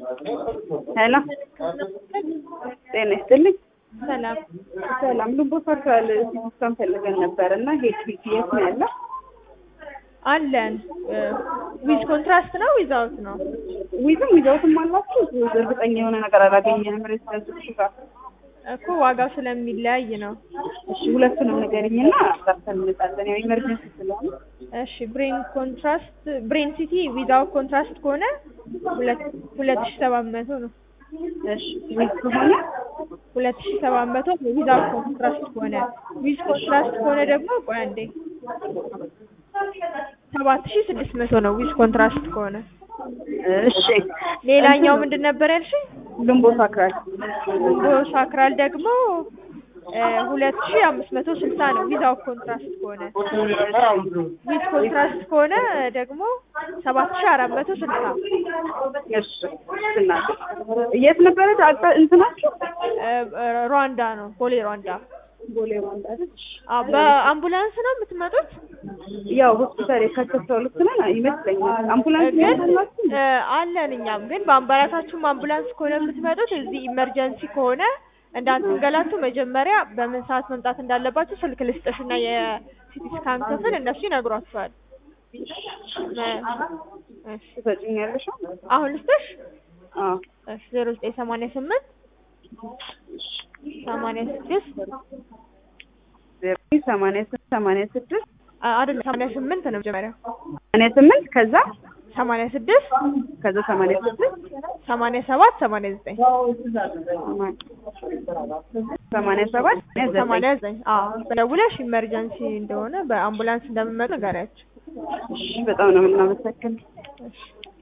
ሄሎ ጤና ይስጥልኝ። ሰላም ሰላም ልቦ ሰርቷል ሲስተም ፈልገን ነበር እና ሄድዊክ የት ነው ያለው? አለን ዊዝ ኮንትራስት ነው ዊዛውት ነው? ዊዝም ዊዛውትም አላችሁ? እርግጠኛ የሆነ ነገር አላገኘንም። ሬሲደንስ ጋር እኮ ዋጋው ስለሚለያይ ነው። እሺ ሁለቱንም ንገሪኝና ሰርተን እንመጣለን። ያው ኢመርጀንሲ ስለሆነ እሺ ብሬን ኮንትራስት ብሬን ሲቲ ዊዛውት ኮንትራስት ከሆነ ሁለት ሁለት ሺህ ሰባት መቶ ነው። እሺ ዊዝ ከሆነ ሁለት ሺህ ሰባት መቶ ዊዛውት ኮንትራስት ከሆነ ዊዝ ኮንትራስት ከሆነ ደግሞ ቆይ አንዴ ሰባት ሺህ ስድስት መቶ ነው ዊዝ ኮንትራስት ከሆነ። እሺ ሌላኛው ምንድን ነበር ያልሽኝ? ልምቦ ሳክራል ሳክራል ደግሞ ሁለት ሺህ አምስት መቶ ስልሳ ነው ዊዛውት ኮንትራስት ከሆነ። ዊዝ ኮንትራስት ከሆነ ደግሞ ሰባት ሺህ አራት መቶ ስልሳ እሺ እና የት ነበረ አቅጣ- እንትናችሁ? ሩዋንዳ ነው ቦሌ ሩዋንዳ። ቦሌ ሩዋንዳ አይደል? አዎ በአምቡላንስ ነው የምትመጡት? ያው ሆስፒታል የካተተው ልክ ነን ይመስለኛል። አምቡላንስ ግን ያላችሁ እ አለን እኛም ግን በአምባላታችሁም አምቡላንስ ከሆነ የምትመጡት እዚህ ኢመርጀንሲ ከሆነ እንዳትንገላቱ መጀመሪያ በምን ሰዓት መምጣት እንዳለባችሁ ስልክ ልስጥሽና የሲቲ ስካን ክፍል እነሱ ይነግሯችኋል። እ እሺ ትሰጪኛለሽ? አሁን ልስጥሽ? አዎ እሺ ዜሮ ዘጠኝ ሰማንያ ስምንት ሰማንያ ስድስት ዜሮ ሰማንያ ስምንት ሰማንያ ስድስት አይደለም ሰማንያ ስምንት ነው መጀመሪያው ሰማንያ ስምንት ከዛ ሰማንያ ስድስት ከዛ ሰማንያ ስድስት ሰማንያ ሰባት ሰማንያ ዘጠኝ ሰማንያ ሰባት ሰማንያ ዘጠኝ አዎ ደውለሽ ኢመርጀንሲ እንደሆነ በአምቡላንስ እንደምመጡ ንገሪያቸው። እሺ በጣም ነው የምናመሰግን። እሺ